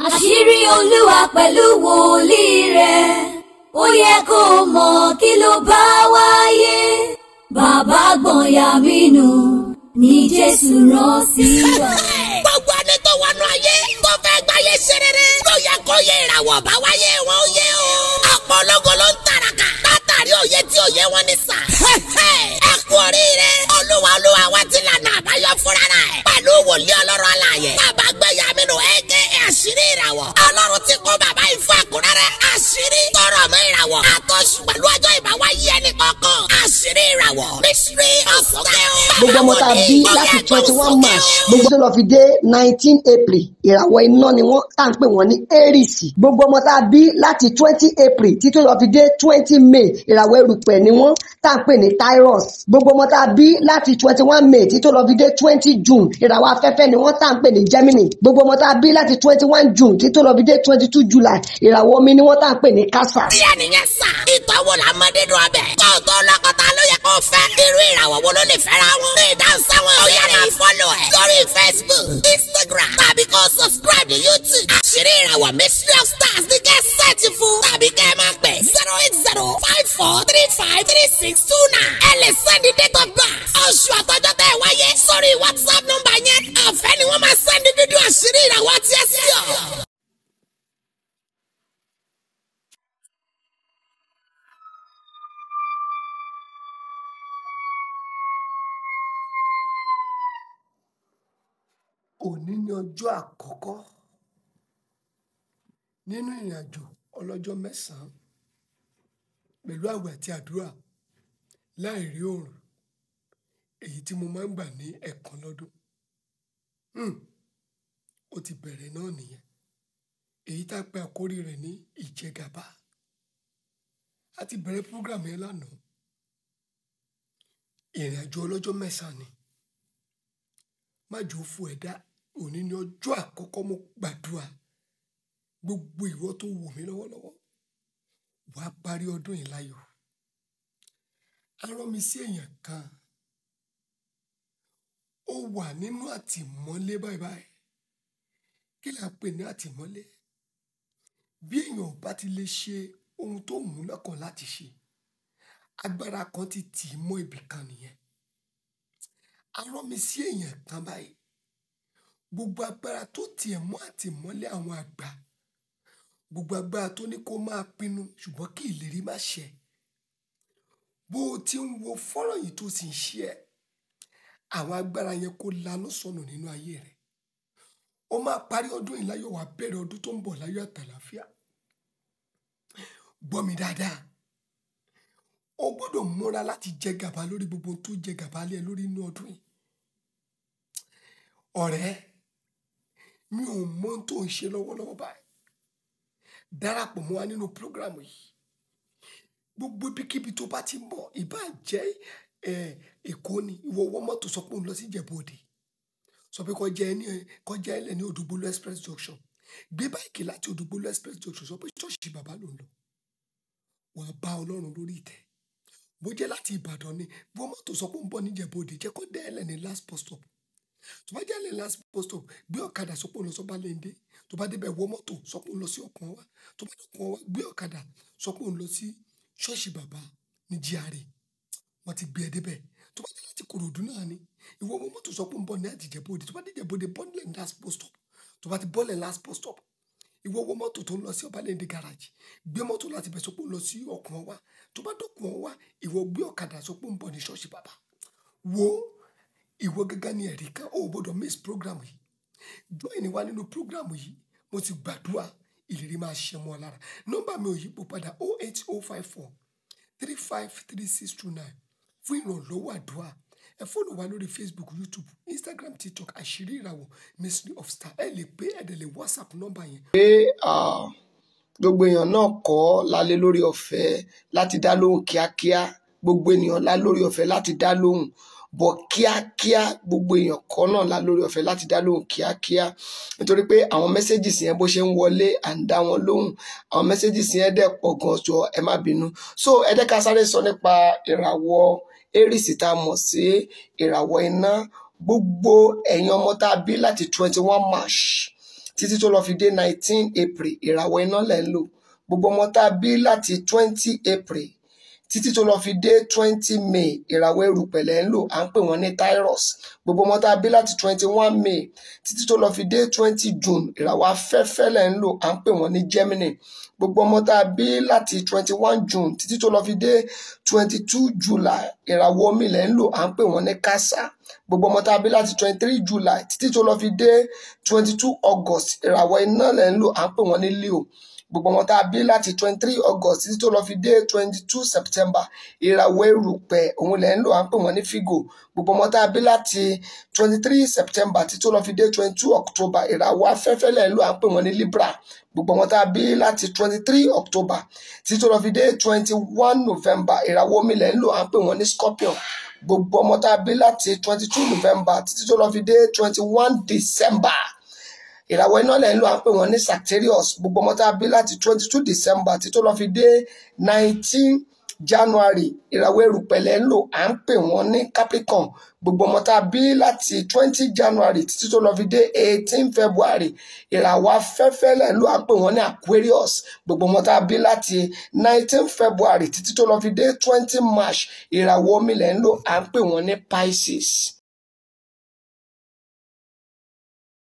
àṣírí olúwa pẹ̀lú wòlíì rẹ̀ ó yẹ kó mọ̀ kí ló bá wáyé bàbá gbọ̀nyà mínú ní jésù rán sí wa. gbogbo ẹni tó wọnú ayé tó fẹ́ gbáyé ṣe rere ló yẹ kó yẹ ìràwọ̀ bá wáyé wọn ó yẹ o. ọ̀pọ̀ ológo ló ń tàràkà látàrí òye tí òye wọn ní sà. ẹ kú oríire olúwa olúwa wa ti lànà àbáyọ fúnra rẹ̀ pẹ̀lú wòlíì ọlọ́run alààyè bàbá gbẹ̀yà mínú ẹ̀gẹ́ àṣírí ìràwọ̀ ọlọ́run ti kó bàbá ìfún àkúrẹ́rẹ́ àṣírí tọrọ mọ́ ìràwọ̀ àtọ́sù pẹ̀lú ọjọ́ ìbáwáyé ẹnì kọ̀ọ̀kan àṣírí ìràwọ̀ mystery ọ̀sọ̀kẹ́ gbogbo ọmọ tá a bí láti twenty one march gbogbo tó lọ fi dé nineteen april ìràwọ̀ iná ni wọ́n tá à ń pè wọ́n ní aries gbogbo ọmọ tá a bí láti twenty april títí lọ fi dé twenty may ìràwọ̀ erùpẹ̀ ni wọ́n tá à ń pè ní taurus gbogbo ọmọ tá a bí láti twenty one may títí lọ fi dé twenty june ìràwọ̀ afẹ́fẹ́ ni wọ́n tá à ń pè ní gemini gbogbo ọmọ tá a bí láti twenty one june títí lọ fi dé twenty two july ìràwọ̀ omi ni wọ́n tá à ń pè ní cancer. díẹ̀ nìyẹn sà. ìtọ́wò la mọ nínú ọbẹ̀. kó o tó lọ́kọ̀tà ló yẹ kó o fẹ́. irú ìràwọ̀ wo ló lè fẹ́ra wọn. ní ìdáhùn sáwọn ó yára máa fọ́lọ̀ ẹ̀. lórí facebook instagram tàbí kó o subscribe ní youtube. àṣírí ìràwọ̀ mystery of stars ní kẹ́ sẹ́ẹ̀tì fún. tàbí kẹ́ ẹ máa pè zero eight zero five four three five three six two nine. ẹ lè sẹ́ndí date of birth. oṣù àtọ́jọ́ tẹ́ ẹ wáyé. sórí whatsapp nọ́mbà yẹn. ọ̀fẹ́ ni wọ́n máa sẹ́ndí dúdú àṣírí ìràwọ̀ tiẹ̀ sí ọ. òní ni ọjọ́ àkọ́kọ́ nínú ìrìn àjò ọlọ́jọ́ mẹ́sàn-án pẹ̀lú àwẹ̀ àti àdúrà láì rí oòrùn èyí tí mo máa ń gbà ní ẹ̀ẹ̀kan lọ́dún Hmm, ó ti bẹ̀rẹ̀ náà nìyẹn èyí tá a pe àkórí rẹ̀ ní ìjẹgàba a ti bẹ̀rẹ̀ program yẹn lánàá ìrìn àjò ọlọ́jọ́ mẹ́sàn-án ni má jò ó fún ẹ̀dá òní ni ọjọ́ àkọ́kọ́ mo gbàdúrà gbogbo ìwọ tó wò mí lọ́wọ́lọ́wọ́ wàá parí ọdún yìí láyọ̀ a rán mi sí èèyàn kan ó wà nínú àtìmọ́lé báyìí báyìí kí là ń pè ní àtìmọ́lé bí èèyàn ò bá ti lè ṣe ohun tó mú lọ́kàn láti ṣe agbára kan ti tì í mọ́ ibì kan nìyẹn a rán mi sí èèyàn kan báyìí gbogbo agbára tó tiẹ̀ mọ́ àtìmọ́lé àwọn àgbà gbogbo agbára tó ní kó máa pinnu ṣùgbọ́n kí ìlérí má ṣẹ bó o ti ń wo fọ́nrán yìí tó sì ń ṣe ẹ́ àwọn agbára yẹn kó lanú sọnù nínú ayé rẹ̀ ó máa parí ọdún yìí láyọ̀ wá bẹ̀rẹ̀ ọdún tó ń bọ̀ láyọ̀ àtàlàfíà gbọ́ mi dáadáa o gbọ́dọ̀ múra láti jẹ gàba lórí gbogbo ohun tó jẹ gàba lé ẹ lórí inú ọdún yìí ọ̀rẹ́ mi ò mọ ohun tó ń ṣe lọ́wọ́lọ́wọ́ báyìí darapọ̀ mọ́ wa nínú prógrámù yìí gbogbo ibikíbi tó bá ti mọ̀ ìbá jẹ́ èkó ni ìwọ wọ mọ́tò sọ pé òun lọ sí Ìjẹ̀bú-Òde sọ pé kọjá ẹni kọjá ẹlẹ́ ní Òdùgbòlú express junction gbé báyìí láti Òdùgbòlú express junction sọ pé ṣọ́ọ̀ṣì bàbá ló ń lọ wàá bá Ọlọ́run lórí ìtẹ́ bó jẹ́ láti Ìbàdàn ni bó mọ́tò sọ pé òun bọ̀ ní Ìjẹ̀bú-Òde jẹ́ kó dé ẹlẹ́ ní last bus stop tó bá jẹ́ ẹlẹ́ last bus stop gbé ọ̀kadà sọ pé òun lọ sọ́ba lẹ́ndé tó bá débẹ̀ wọ mọ́tò sọ pé òun lọ sí ọkàn wa tó bá dé ọkàn wa gbé ọ̀kadà sọ pé òun lọ sí ṣọ́ọ̀ṣì bàbá ní GRA wọ́n ti gbé ẹ débẹ̀ tó bá dé láti Kòròdú náà ni ìwọ ọmọ mọ́tò sọ pé ń bọ̀ ní àtìjẹ́bóde tó bá dé Ìjẹ̀bú-Òde bọ́ọ̀lẹ̀ last bus stop tó bá ti bọ́ọ̀lẹ̀ last bus stop ìwọ ọmọ mọ́tò tó ń lọ sí ọbalẹ̀ndé garage gbé mọ́tò láti bẹ̀ sọ pé ń lọ sí ọkàn wa tó bá dọ̀kun wa ìwọ gbé ọ̀kadà sọ pé ń bọ̀ ní ṣọ́ọ̀ṣì bàbá wo ìwọ gẹ́gẹ́ ní ẹ̀rí kan ó gbọ́dọ̀ miss program yìí join wa nínú program yìí mo ti gbàdúrà ìlérí máa ṣe mọ́ ọ lára nọ́mbà mi ò yípo padà 08054 353629 fún ìrànlọ́wọ́ àdúrà ẹ fọ́lọ̀ wa lórí facebook youtube instagram tiktok àṣírí ìràwọ̀ mystery of star ẹ lè pé ẹ̀dẹ̀ lè whatsapp nọ́mbà yẹn. pé gbogbo èèyàn náà kọ́ lálẹ́ lórí ọ̀fẹ́ láti dá lóhùn kíákíá gbogbo ènìyàn lá lórí ọ̀fẹ́ láti dá lóhùn bọ̀ kíákíá gbogbo èèyàn kọ́ náà lá lórí ọ̀fẹ́ láti dá lóhùn kíákíá nítorí pé àwọn mẹ́sẹ́gìsì yẹn bó ṣe ń wọlé à ń dá wọn lóhùn àwọn mẹ́sẹ́gìsì yẹn dẹ̀ pọ̀ gan jọ ẹ má bínú so ẹ jẹ́ ká sáré sọ nípa ìràwọ̀ Aries tá a mọ̀ sí ìràwọ̀ iná gbogbo ẹ̀yin ọmọ tá a bí láti twenty one march títí tó lọ fi dé nineteen april ìràwọ̀ iná lẹ̀ ń lò gbogbo ọmọ tá a bí láti twenty april títí tó lọ fi dé twenty may ìràwọ̀ erùpẹ̀ lẹ̀ ń lò à ń pè wọ́n ní Taurus gbogbo ọmọ tá a bí láti twenty one may títí tó lọ fi dé twenty june ìràwọ̀ afẹ́fẹ́ lẹ̀ ń lò à ń pè wọ́n ní Gemini gbogbo ọmọ tá a bí láti twenty one june títí tó lọ fi dé twenty two july ìràwọ̀ omi lẹ̀ ń lò à ń pè wọ́n ní Kásá gbogbo ọmọ tá a bí láti twenty three july títí tó lọ fi dé twenty two august ìràwọ̀ iná lẹ̀ ń lò à ń pè wọ́n ní Leo gbogbo ọmọ tá a bí láti twenty three august títí tó lọ fi dé twenty two september ìràwọ̀ erùpẹ̀ òun lẹ̀ ń lò à ń pè wọ́n ní figo gbogbo ọmọ tá a bí láti twenty three september títí tó lọ fi dé twenty two october ìràwọ̀ afẹ́fẹ́ lẹ̀ ń lò à ń pè wọ́n ní libra gbogbo ọmọ tá a bí láti twenty three october títí tó lọ fi dé twenty one november ìràwọ̀ omi lẹ̀ ń lò à ń pè wọ́n ní scorpion gbogbo ọmọ tá a bí láti twenty two november títí tó lọ fi dé twenty one december ìràwọ̀ iná lẹ̀ ń lò à ń pè wọ́n ní Sagittarius gbogbo ọmọ tá a bí láti twenty two December tí tó lọ fi dé nineteen January ìràwọ̀ erùpẹ̀ lẹ̀ ń lò à ń pè wọ́n ní Capricorn gbogbo ọmọ tá a bí láti twenty January títí tó lọ fi dé eighteen February ìràwọ̀ afẹ́fẹ́ lẹ̀ ń lò à ń pè wọ́n ní Aquarius gbogbo ọmọ tá a bí láti nineteen February títí tó lọ fi dé twenty March ìràwọ̀ omi lẹ̀ ń lò à ń pè wọ́n ní Pisces.